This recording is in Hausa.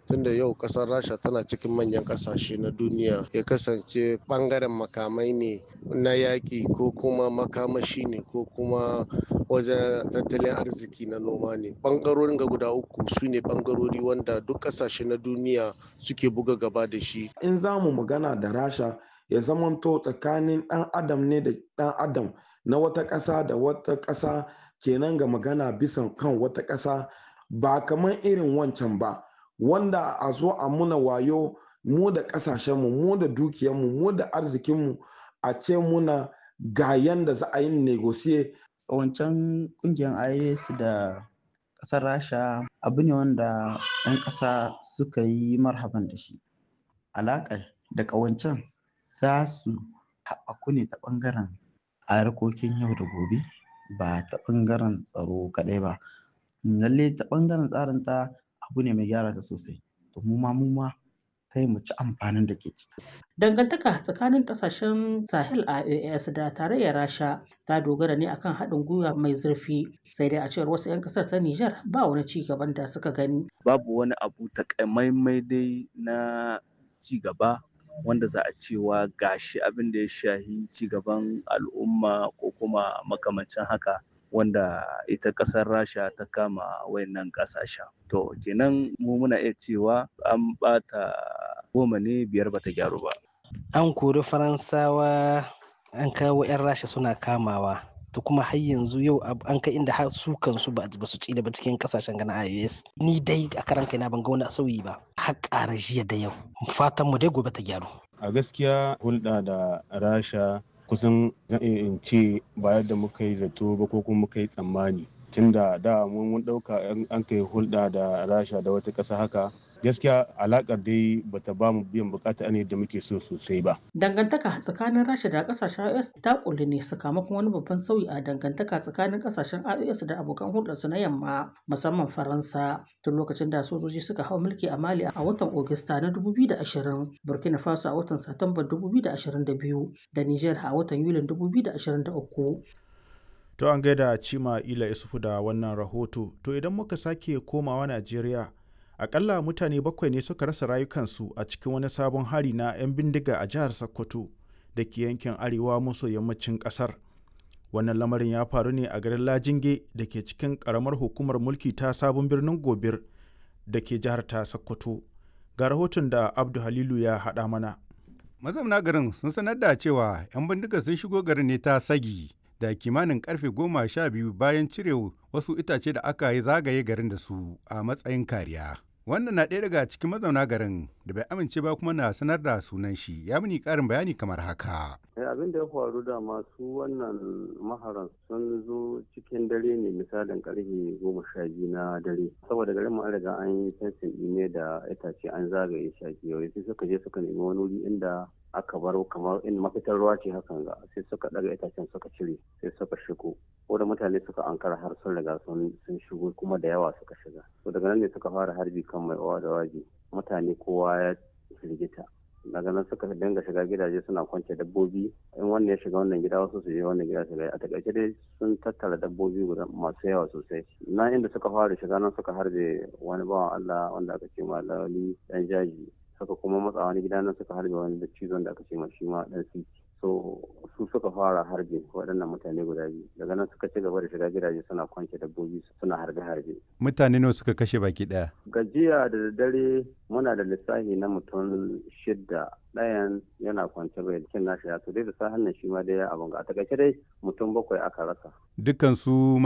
tunda yau kasar rasha tana cikin manyan kasashe na duniya ya kasance bangaren makamai ne na yaƙi ko kuma makamashi ne ko kuma wajen tattalin arziki na noma ne bangarorin ga guda uku su ne bangarori wanda duk kasashe na duniya suke buga gaba da shi in za mu magana da rasha ya zamanto tsakanin ɗan adam ne da ɗan adam na wata ƙasa da wata ƙasa kenan ga magana bisan kan wata ƙasa ba kamar irin wancan ba wanda a zo a muna wayo mu da ƙasashenmu mu da dukiyarmu mu da arzikinmu a ce muna ga yanda za a yi negosiye wancan kungiyar is da ƙasar rasha abu ne wanda 'yan ƙasa suka yi marhaban da shi alaƙar da ƙawancen za su haɓaku ne ta ɓangaren harkokin yau da gobe ba ta ɓangaren tsaro kaɗai ba lalle ta ɓangaren tsarin ta abu ne mai gyara ta sosai to mu ma mu ma kai mu ci amfanin da ke ciki. Dangantaka tsakanin kasashen Sahel a AAS da tarayyar Rasha ta dogara ne akan haɗin gwiwa mai zurfi sai dai a cewar wasu 'yan ƙasar ta Nijar ba wani ci gaban da suka gani. Babu wani abu takamaimai dai na ci gaba wanda za a cewa gashi abin da ya shahi ci gaban al'umma ko kuma makamancin haka wanda ita ƙasar rasha ta kama wayannan ƙasashen to kenan mu muna iya cewa an ɓata goma ne biyar bata gyaru ba an kori faransawa an kawo 'yan rasha suna kamawa to kuma har yanzu yau an kai inda har su kansu ba su ci da ba cikin kasashen gana ios ni dai a karan kaina ban ga wani sauyi ba har ƙara jiya da yau fatan mu dai gobe ta gyaru a gaskiya hulɗa da rasha kusan zan iya in ce ba yadda muka yi zato ba ko kuma muka yi tsammani tunda da mun ɗauka an kai hulɗa da rasha da wata ƙasa haka gaskiya alakar dai bata ba mu biyan bukata ne da muke so sosai ba. Dangantaka tsakanin Rasha da kasashen IOS ta kulli ne sakamakon wani babban sauyi a dangantaka tsakanin kasashen IOS da abokan hulɗarsu na yamma musamman Faransa tun lokacin da sojoji suka hau mulki a Mali a watan Ogista na 2020, Burkina Faso a watan Satumba 2022 da Niger a watan Yulin 2023. To an gaida Cima Ila Isufu da wannan rahoto, to idan muka sake komawa Najeriya akalla mutane bakwai ne suka rasa rayukansu a cikin wani sabon hari na 'yan bindiga a jihar sokoto da ke yankin arewa maso yammacin kasar wannan lamarin ya faru ne a garin lajinge da ke cikin karamar hukumar mulki ta sabon birnin gobir da ke jihar ta sokoto ga rahoton da abdu halilu ya haɗa mana mazauna garin sun sanar da cewa 'yan bindiga sun shigo garin ne ta sagi da kimanin karfe goma sha biyu bayan cire wasu itace da aka yi zagaye garin da su a matsayin kariya wannan na ɗaya daga cikin mazauna garin da bai amince ba kuma na sanar da sunan shi ya mini ƙarin bayani kamar haka. abin da ya faru da masu wannan maharan sun zo cikin dare ne misalin karfe goma sha biyu na dare saboda garin mu an riga an yi fensin ne da itace an zagaye shaki yau sai suka je suka nemi wani wuri inda aka baro kamar in mafitar ruwa ce hakan ga sai suka daga itacen suka cire sai suka shigo ko da mutane suka ankara har sun riga sun shigo kuma da yawa suka shiga to daga nan ne suka fara harbi kan mai owa da waji mutane kowa ya firgita daga nan suka dinga shiga gidaje suna kwance dabbobi in wannan ya shiga wannan gida wasu su je wannan gida shiga a takaice dai sun tattara dabbobi guda masu yawa sosai na inda suka fara shiga nan suka harbe wani bawan Allah wanda aka ce ma lawali dan jaji suka kuma matsa wani gida nan suka harbe wani da cizon da aka ce ma shi ma dan siti so su suka fara harbe waɗannan mutane guda biyu daga nan suka ci gaba da shiga gidaje suna kwance dabbobi suna harbe-harbe mutane nawa suka kashe baki ɗaya gajiya da daddare muna da lissafi na mutum shidda ɗayan yana kwance bai cin nashi ya to dai da sa hannun shi ma dai abin ga a takaice dai mutum bakwai aka rasa dukkan su